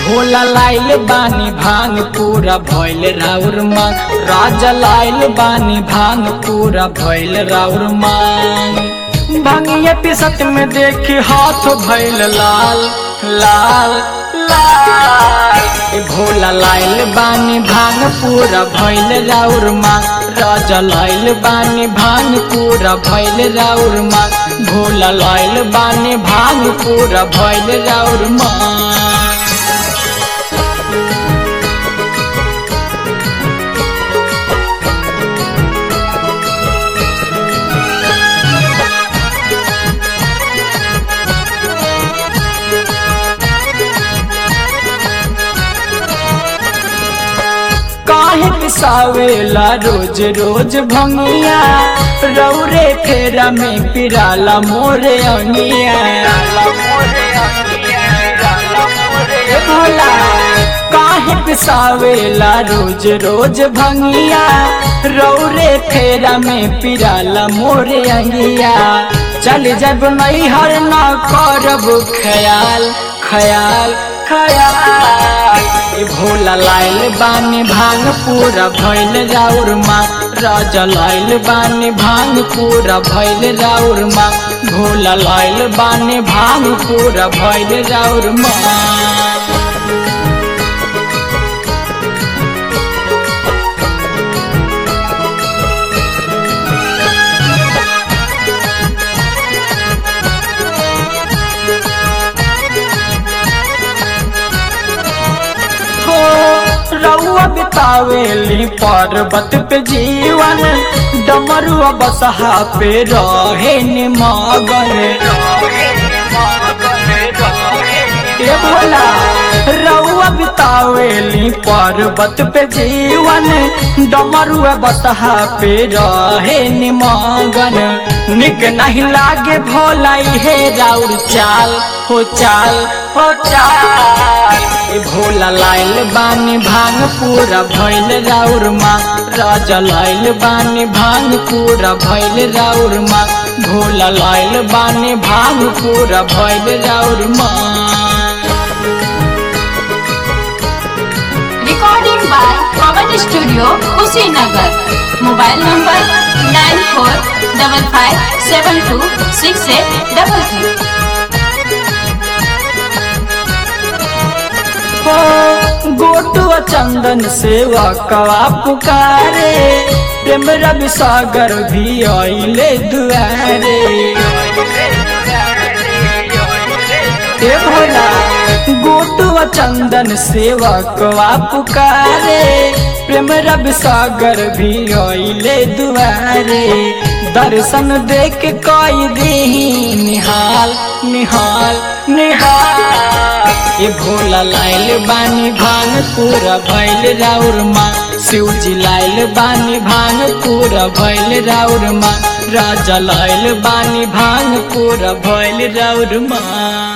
भोला लाइल बानी भांग पूरा भइल राउर मांग राजा लाइल बानी भांग पूरा भइल राउर मांग भांगिया पिसत में देखी हाथ भइल लाल लाल लाल ए भोला लाइल बानी भांग पूरा भइल राउर मांग राजा लाइल बानी भांग पूरा भइल राउर मांग भोला लाइल बानी भांग पूरा भइल राउर मांग काहे पिसावेला रोज रोज भंगिया रौरे फेरा में पिराला मोरे अंगिया ए भोला काहे पिसावेला रोज रोज भंगिया रौरे फेरा में पिराला मोरे अंगिया चल जब नैहर ना करब ख्याल ख्याल ख्याल ए भोला लाइल बानी भांग पूरा भइल राउर माँ राजा लाइल बानी भांग पूरा भइल राउर माँ भोला लाइल बानी भांग पूरा भइल राउर माँ हो रउआ बितावेली पर्वत पे जीवन डमरुआ बसहा पे रहे निमगन ए भोला रउआ बितावेली पर्वत पे जीवन डमरुआ बसहा पे रहे निमगन निक नहीं लागे भोला हे राउर चाल हो चाल हो चाल ए भोला लाइल बानी भांग पूरा भइल राउर माँ राजा लाइल बानी भांग पूरा भइल राउर माँ भोला लाइल बानी भांग पूरा भइल राउर माँ Recording by Pawan Studio, Kushinagar. Mobile number nine four double five seven two six eight double three. हो गोटुआ चंदन सेवा कवा पुकारे प्रेम रवि सागर भी आइले दुआरे ए भोला गोटुआ चंदन सेवा कवा पुकारे प्रेम रवि सागर भी आइले दुआरे दर्शन देख कई दी निहाल निहाल निहाल ए भोला लाइल बानी भांग पूरा भइल राउर माँ शिवजी लाइल बानी भांग पूरा भइल राउर माँ राजा लाइल बानी भांग पूरा भइल राउर माँ